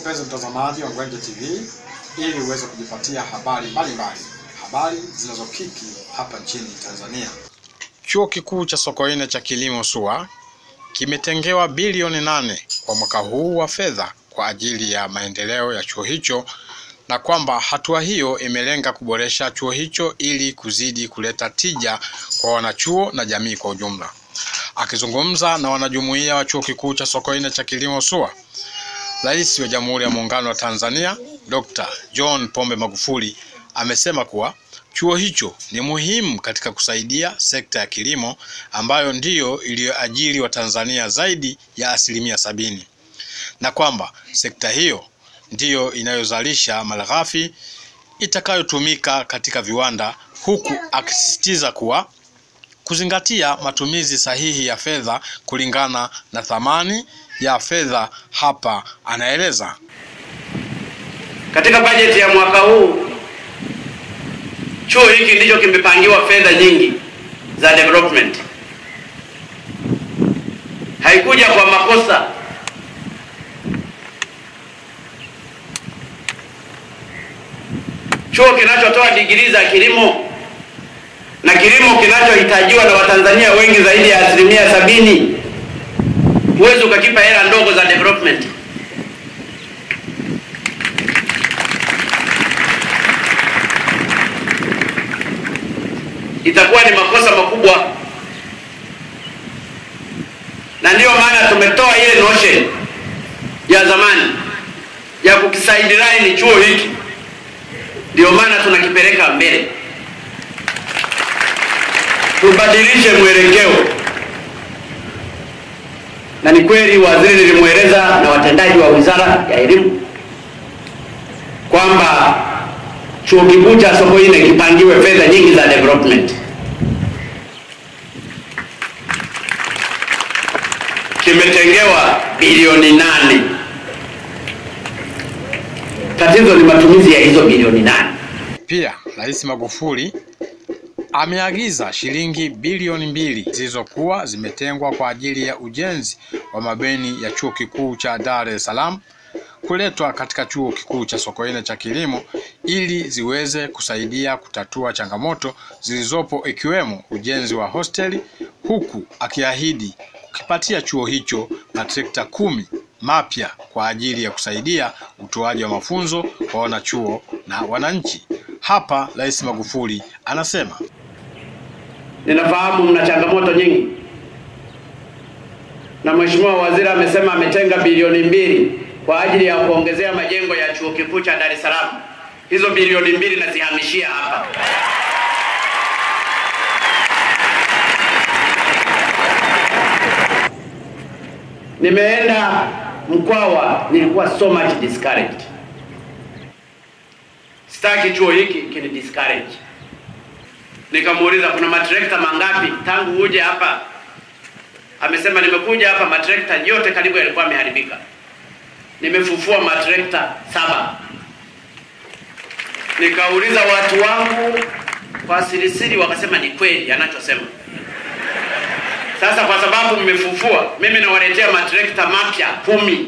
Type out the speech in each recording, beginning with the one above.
mpenzi mtazamaji wa Ngwenje TV ili uweze kujipatia habari mbalimbali, habari zinazokiki hapa nchini Tanzania. Chuo Kikuu cha Sokoine cha Kilimo SUA kimetengewa bilioni nane kwa mwaka huu wa fedha kwa ajili ya maendeleo ya chuo hicho na kwamba hatua hiyo imelenga kuboresha chuo hicho ili kuzidi kuleta tija kwa wanachuo na jamii kwa ujumla. Akizungumza na wanajumuiya wa Chuo Kikuu cha Sokoine cha Kilimo SUA, Rais wa Jamhuri ya Muungano wa Tanzania Dr. John Pombe Magufuli amesema kuwa chuo hicho ni muhimu katika kusaidia sekta ya kilimo ambayo ndiyo iliyoajiri Watanzania zaidi ya asilimia sabini na kwamba sekta hiyo ndiyo inayozalisha malighafi itakayotumika katika viwanda, huku akisisitiza kuwa kuzingatia matumizi sahihi ya fedha kulingana na thamani ya fedha. Hapa anaeleza Katika bajeti ya mwaka huu chuo hiki ndicho kimepangiwa fedha nyingi za development. Haikuja kwa makosa. Chuo kinachotoa digrii za kilimo na kilimo kinachohitajiwa na Watanzania wengi zaidi ya asilimia sabini, huwezi ukakipa hela ndogo za development. itakuwa ni makosa makubwa, na ndiyo maana tumetoa ile notion ya zamani ya kukisaidiraini chuo hiki, ndiyo maana tunakipeleka mbele, tubadilishe mwelekeo. Na ni kweli waziri nilimweleza na watendaji wa wizara ya elimu kwamba chuo kikuu cha Sokoine kipangiwe fedha nyingi za development. Kimetengewa bilioni nane. Tatizo ni matumizi ya hizo bilioni nane. Pia Rais Magufuli ameagiza shilingi bilioni mbili zilizokuwa zimetengwa kwa ajili ya ujenzi wa mabweni ya Chuo Kikuu cha Dar es Salaam kuletwa katika Chuo Kikuu cha Sokoine cha Kilimo ili ziweze kusaidia kutatua changamoto zilizopo ikiwemo ujenzi wa hosteli, huku akiahidi kukipatia chuo hicho matrekta kumi mapya kwa ajili ya kusaidia utoaji wa mafunzo kwa wanachuo na wananchi. Hapa Rais Magufuli anasema, Ninafahamu mna changamoto nyingi, na Mheshimiwa Waziri amesema ametenga bilioni mbili kwa ajili ya kuongezea majengo ya chuo kikuu cha Dar es Salaam. Hizo bilioni mbili nazihamishia hapa. Nimeenda Mkwawa, nilikuwa so much discouraged. Sitaki chuo hiki kini discourage. Nikamuuliza kuna matrekta mangapi tangu uje hapa? Amesema nimekuja hapa matrekta yote karibu yalikuwa yameharibika nimefufua matrekta saba. Nikauliza watu wangu kwa sirisiri, wakasema ni kweli anachosema. Sasa kwa sababu mmefufua, mimi nawaletea matrekta mapya kumi.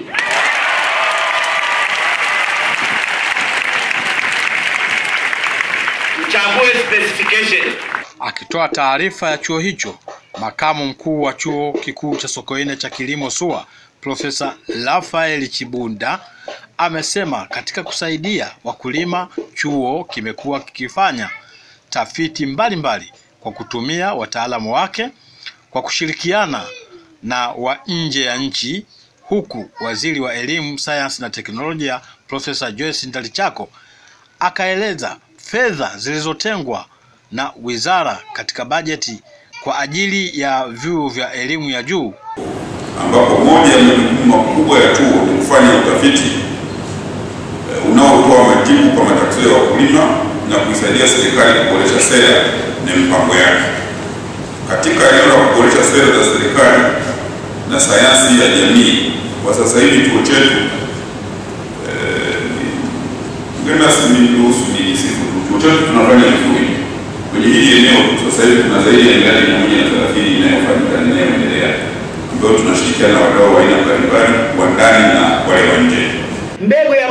Mchague specification. akitoa taarifa ya chuo hicho. Makamu mkuu wa Chuo Kikuu cha Sokoine cha Kilimo SUA Profesa Rafael Chibunda amesema katika kusaidia wakulima, chuo kimekuwa kikifanya tafiti mbalimbali mbali kwa kutumia wataalamu wake kwa kushirikiana na wa nje ya nchi, huku waziri wa elimu, sayansi na teknolojia Profesa Joyce Ndalichako akaeleza fedha zilizotengwa na wizara katika bajeti kwa ajili ya vyuo vya elimu ya juu ambapo moja ya majukumu makubwa ya chuo ni kufanya utafiti e, unaotoa majibu kwa matatizo ya wakulima na kuisaidia serikali kuboresha sera na mipango yake. Katika eneo la kuboresha sera za serikali na sayansi ya jamii, kwa sasa hivi chuo chetu mgeni rasmi niruhusu nisifu tu, chuo chetu tunafanya vizuri kwenye hili eneo. Sasa hivi tuna zaidi ya miradi mia moja na thelathini inayofanyika na inayoendelea ambayo tunashirikiana na wadau wa aina mbalimbali wa ndani na wale wa nje. Mbegu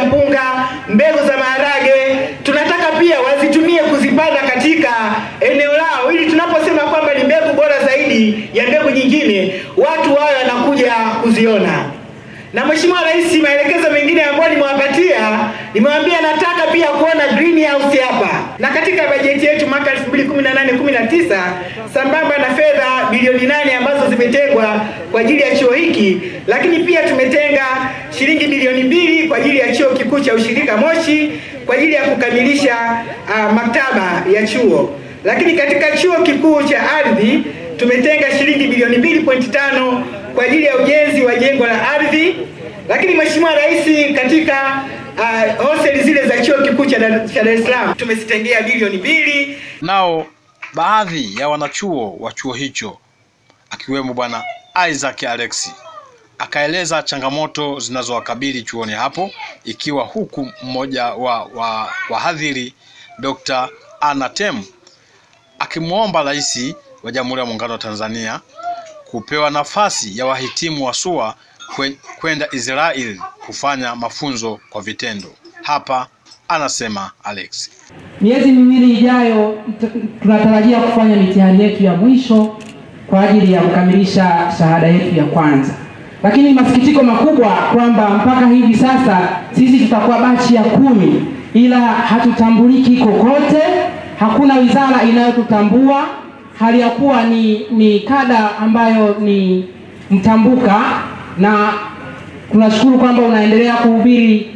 mbegu za maharage, tunataka pia wazitumie kuzipanda katika eneo lao, ili tunaposema kwamba ni mbegu bora zaidi ya mbegu nyingine, watu wawe wanakuja kuziona. Na Mheshimiwa Rais, maelekezo mengine ambayo nimewapatia, nimewambia nataka pia kuona greenhouse hapa, na katika bajeti yetu mwaka 2018 19 sambamba na fedha bilioni nane ambazo zimetengwa kwa ajili ya chuo hiki, lakini pia tumetenga shilingi bilioni mbili kwa ajili ya chuo kikuu cha ushirika Moshi kwa ajili ya kukamilisha uh, maktaba ya chuo, lakini katika chuo kikuu cha ardhi tumetenga shilingi bilioni 2.5 kwa ajili ya ujenzi wa jengo la ardhi. Lakini Mheshimiwa Rais, katika uh, hosteli zile za chuo kikuu cha Dar cha Dar es Salaam tumezitengea bilioni mbili. Nao baadhi ya wanachuo wa chuo hicho akiwemo bwana Isaac Alexi akaeleza changamoto zinazowakabili chuoni hapo, ikiwa huku mmoja wa wa wahadhiri Dr. Anna Tem akimwomba Rais wa Jamhuri ya Muungano wa Tanzania kupewa nafasi ya wahitimu wa SUA kwe- kwenda Israel kufanya mafunzo kwa vitendo. Hapa anasema Alex. Miezi miwili ijayo t- tunatarajia kufanya mitihani yetu ya mwisho kwa ajili ya kukamilisha shahada yetu ya kwanza, lakini masikitiko makubwa kwamba mpaka hivi sasa sisi tutakuwa bachi ya kumi, ila hatutambuliki kokote. Hakuna wizara inayotutambua hali ya kuwa ni, ni kada ambayo ni mtambuka, na tunashukuru kwamba unaendelea kuhubiri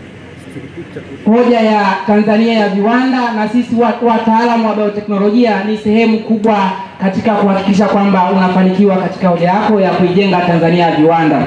hoja ya Tanzania ya viwanda, na sisi wa- wataalamu wa bioteknolojia ni sehemu kubwa katika kuhakikisha kwamba unafanikiwa katika hoja yako ya kuijenga Tanzania ya viwanda.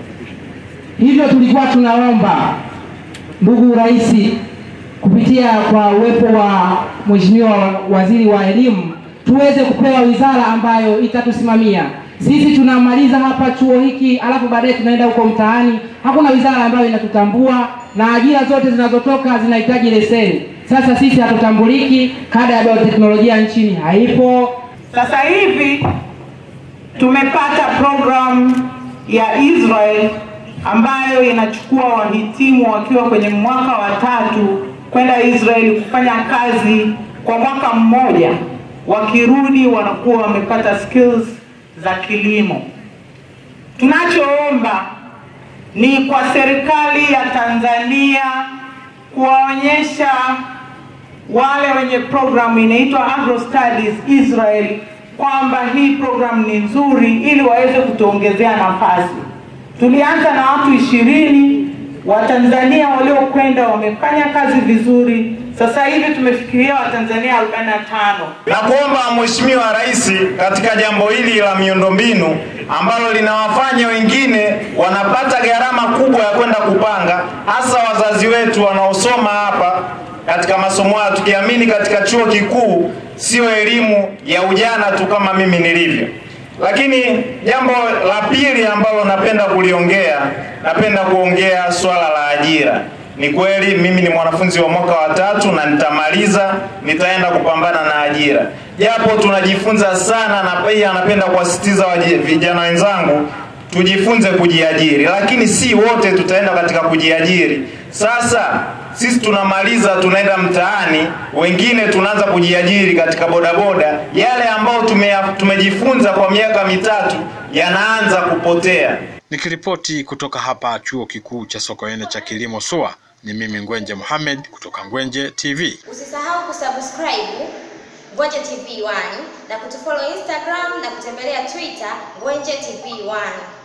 Hivyo tulikuwa tunaomba ndugu Rais, kupitia kwa uwepo wa Mheshimiwa Waziri wa Elimu, tuweze kupewa wizara ambayo itatusimamia sisi. Tunamaliza hapa chuo hiki, alafu baadaye tunaenda huko mtaani, hakuna wizara ambayo inatutambua na ajira zote zinazotoka zinahitaji leseni. Sasa sisi hatutambuliki, kada ya bioteknolojia nchini haipo. Sasa hivi tumepata program ya Israel ambayo inachukua wahitimu wakiwa kwenye mwaka wa tatu kwenda Israel kufanya kazi kwa mwaka mmoja. Wakirudi wanakuwa wamepata skills za kilimo. Tunachoomba ni kwa serikali ya Tanzania kuwaonyesha wale wenye program inaitwa Agro Studies Israel kwamba hii program ni nzuri ili waweze kutuongezea nafasi. Tulianza na watu ishirini, Watanzania waliokwenda wamefanya kazi vizuri. Sasa hivi tumefikiria Watanzania 45. na kuomba Mheshimiwa Rais katika jambo hili la miundombinu ambalo linawafanya wengine wanapata gharama kubwa ya kwenda kupanga, hasa wazazi wetu wanaosoma hapa katika masomo hayo, tukiamini katika chuo kikuu sio elimu ya ujana tu kama mimi nilivyo. Lakini jambo la pili ambalo napenda kuliongea, napenda kuongea swala la ajira. Ni kweli mimi ni mwanafunzi wa mwaka wa tatu na nitamaliza, nitaenda kupambana na ajira, japo tunajifunza sana, na pia napenda kuwasisitiza waji- vijana wenzangu tujifunze kujiajiri, lakini si wote tutaenda katika kujiajiri. Sasa sisi tunamaliza, tunaenda mtaani, wengine tunaanza kujiajiri katika bodaboda. Yale ambayo tume- tumejifunza kwa miaka mitatu yanaanza kupotea. Nikiripoti kutoka hapa chuo kikuu cha Sokoine cha kilimo SUA, ni mimi Ngwenje Mohamed kutoka Ngwenje TV. Usisahau kusubscribe Ngwenje TV 1 na kutufollow Instagram na kutembelea Twitter Ngwenje TV 1.